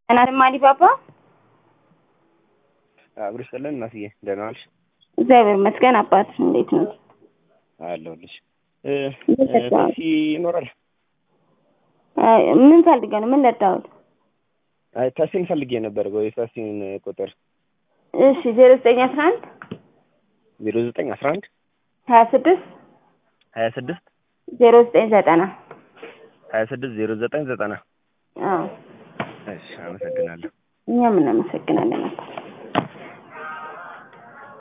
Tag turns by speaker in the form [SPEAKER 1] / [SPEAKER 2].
[SPEAKER 1] እናትም አሊባባ
[SPEAKER 2] አብሮ ይስጥልን እናትዬ፣ ደህና ዋልሽ?
[SPEAKER 1] እግዚአብሔር ይመስገን። አባት እንዴት ነው?
[SPEAKER 2] አለሁልሽ።
[SPEAKER 1] ይመስገን።
[SPEAKER 2] ታክሲ ይኖራል?
[SPEAKER 1] አይ፣ ምን ፈልገህ ነው? ምን ለዳሁት?
[SPEAKER 2] አይ ታክሲን ፈልጌ ነበር። ወይ ታክሲን ቁጥር
[SPEAKER 1] እሺ፣ ዜሮ ዘጠኝ አስራ አንድ
[SPEAKER 2] ዜሮ ዘጠኝ አስራ አንድ
[SPEAKER 1] ሀያ ስድስት
[SPEAKER 2] ሀያ ስድስት
[SPEAKER 1] ዜሮ ዘጠኝ ዘጠና
[SPEAKER 2] ሀያ ስድስት ዜሮ ዘጠኝ ዘጠና
[SPEAKER 1] አዎ፣
[SPEAKER 2] እሺ፣ አመሰግናለሁ።
[SPEAKER 1] እኛም እናመሰግናለን አባት